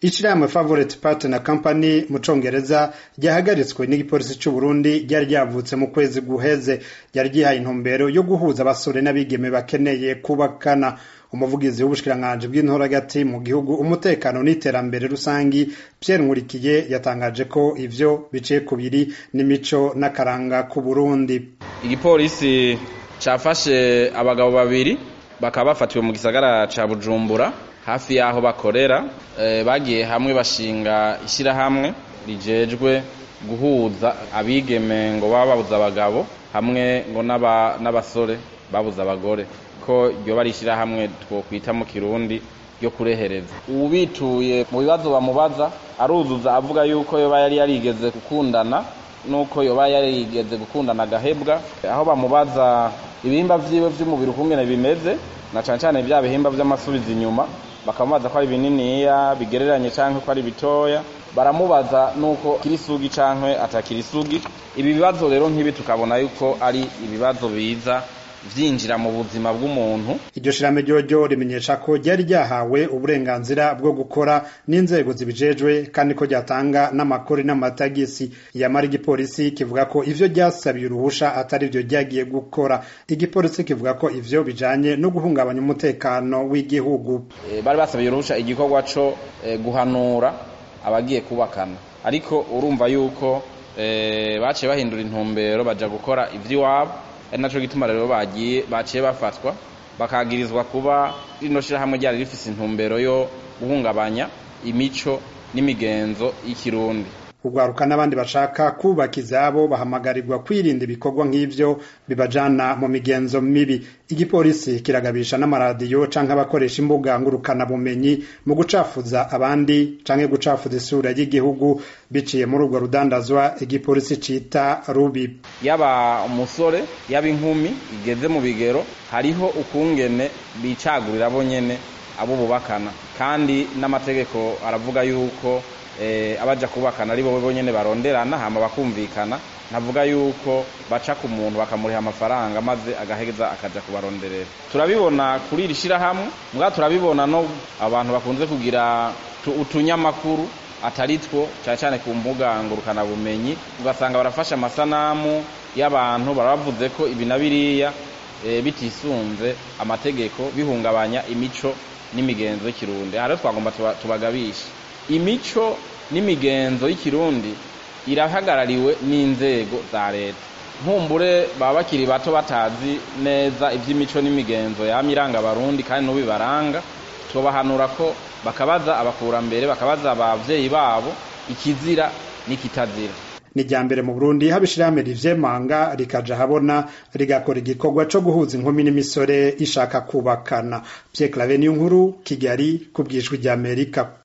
ishirahamwe favorite partner company mu congereza ryahagaritswe n'igipolisi c'uburundi ryari ryavutse mu kwezi guheze ryari ryihaye intumbero yo guhuza abasore n'abigeme bakeneye kubakana umuvugizi w'ubushikiranganji bw'intoragati mu gihugu umutekano n'iterambere rusangi Pierre Nkurikiye yatangaje ko ivyo biciye kubiri n'imico n'akaranga ku Burundi igipolisi cafashe abagabo babiri bakaba bafatiwe mu gisagara ca Bujumbura hafi yaho bakorera e, bagiye hamwe bashinga ishyirahamwe rijejwe guhuza abigeme ngo baba babuza abagabo hamwe ngo n'abasore babuza abagore ko ryo bari ishyirahamwe twokwita mu kirundi ryo kurehereza ubituye mu bibazo bamubaza aruzuza avuga yuko yoba yari yarigeze gukundana nuko yoba yarigeze gukundana agahebwa aho bamubaza ibihimba vyiwe vy'umubiri ukungene bimeze na cane cane vya bihimba vy'amasubizi inyuma bakamubaza ko ari bininiya bigereranye canke ko ari bitoya baramubaza nuko kirisugi canke atakirisugi ibi bibazo rero nk'ibi tukabona yuko ari ibibazo biza vyinjira mu buzima bw'umuntu iryo shirame ryoryo rimenyesha ko ryari ryahawe uburenganzira bwo gukora n'inzego zibijejwe kandi ko ryatanga n'amakori n'amatagisi yamara igipolisi kivuga ko ivyo ryasabiye uruhusha atari vyo ryagiye gukora igipolisi kivuga ko ivyo bijanye no guhungabanya umutekano w'igihugu e, bari basabiye uruhusha igikorwa co e, guhanura abagiye kubakana ariko urumva yuko e, baciye bahindura intumbero baja gukora ivy'iwabo ari naco gituma rero bagiye baciye bafatwa bakagirizwa kuba rino shirahamwe ryari rifise intumbero yo guhungabanya imico n'imigenzo y'ikirundi urwaruka n'abandi bashaka kubaka izabo bahamagarirwa kwirinda ibikorwa nk'ivyo bibajana mu migenzo mibi igipolisi kiragabisha n'amaradiyo canke abakoresha imbuga ngurukana bumenyi mu gucafuza abandi canke gucafuza isura y'igihugu biciye muri urwo rudandazwa igipolisi cita rubi yaba umusore yaba inkumi igeze mu bigero hariho ukungene bicagurira bo nyene abo bubakana kandi n'amategeko aravuga yuko abaja kubakana ari bo bonyene baronderana hama bakumvikana ntavuga yuko baca ku muntu bakamuriha amafaranga maze agaheza akaja kubaronderera turabibona kuri iri shirahamwe mbwa turabibona no abantu bakunze kugira utunyamakuru atari two cyane cyane ku mbuga ngurukana bumenyi ugasanga barafashe amasanamu y'abantu barabavuze ko ibi na biriya bitisunze amategeko bihungabanya imico n'imigenzo y'ikirundi aha rero twagomba tubagabisha imico n'imigenzo y'ikirundi irahagarariwe n'inzego za leta nkumbure baba bakiri bato batazi neza iby'imico n'imigenzo yama iranga abarundi kandi n'ubibaranga tubahanura ko bakabaza abakurambere bakabaza abavyeyi babo ikizira n'ikitazira ni rya mbere mu burundi haba ishirahamwe rivyemanga rikaja habona rigakora igikorwa co guhuza inkumi n'imisore ishaka kubakana Pierre Claver Niyonkuru Kigali ku bwijwi ry'Amerika